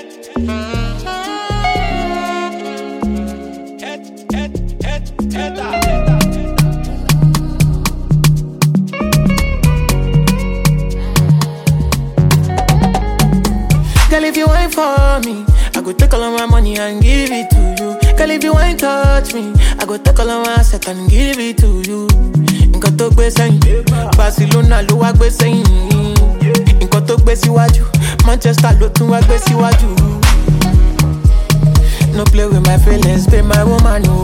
Girl, if you ain't for me, I go take all of my money and give it to you. Girl, if you ain't touch me, I go take all of my asset and give it to you. Nǹkan tó gbé sẹ́yìn, Barcelona ló wá gbé sẹ́yìn. Nǹkan tó gbé síwájú, Manchester ló tún wá gbé síwájú. No play with my feelings, be my woman, no.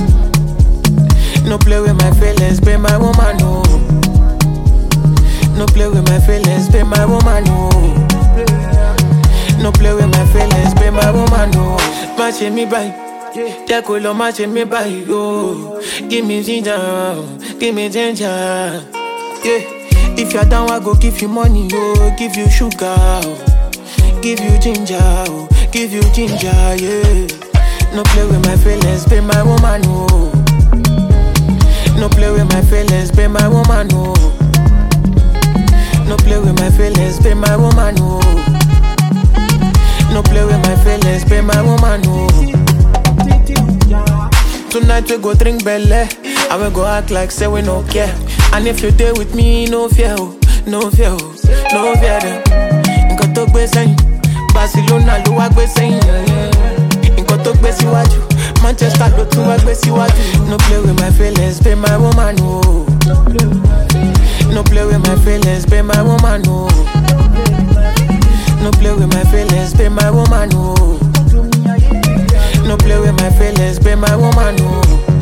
No play with my feelings, be my woman, no. No play with my feelings, be my woman, no. No play with my feelings, be my woman, no. Má ṣe mí báyìí, jẹ́ kó lọ má ṣe mí báyìí, oh. Give me ginger, give me ginger, yeah. If you're down, I go give you money, oh. Give you sugar, oh. Give you ginger, oh. Give you ginger, yeah. No play with my feelings, be my woman, oh. No play with my feelings, be my woman, oh. No play with my feelings, be my woman, oh. No play with my feelings, be my woman, oh. Tonight we go drink belle, and we go act like say we no care. And if you there with me, no fear, oh, no fear, oh, no fear them. Nǹkan tó gbé sẹ́yìn, Barcelona ló wá gbé sẹ́yìn. Nǹkan tó gbé síwájú, Manchester ló tún wá gbé síwájú. No play with my feelings, be my woman, oh. No play with my feelings, be my woman, oh. No play with my feelings, be my woman, oh. No play with my feelings, be my woman, oh.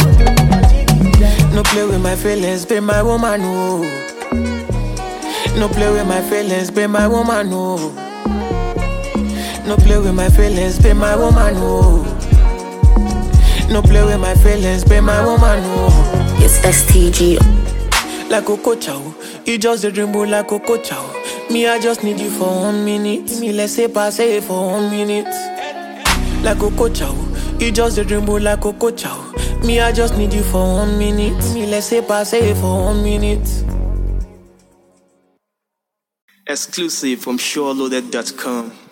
No play with my feelings, be my woman, oh. No play with my feelings, be my woman, oh. No play with my feelings, be my woman, oh. No play with my feelings, be my woman, oh. It's STG. like Coco Chow. You just a dream boy like Coco Chow. Me, I just need you for one minute. Me, let's say pass it for one minute. Like Coco Chow. You just a dream boy like Coco Chow. Me, I just need you for one minute. Me, let's say pass it for one minute. Exclusive from SureLoaded.com.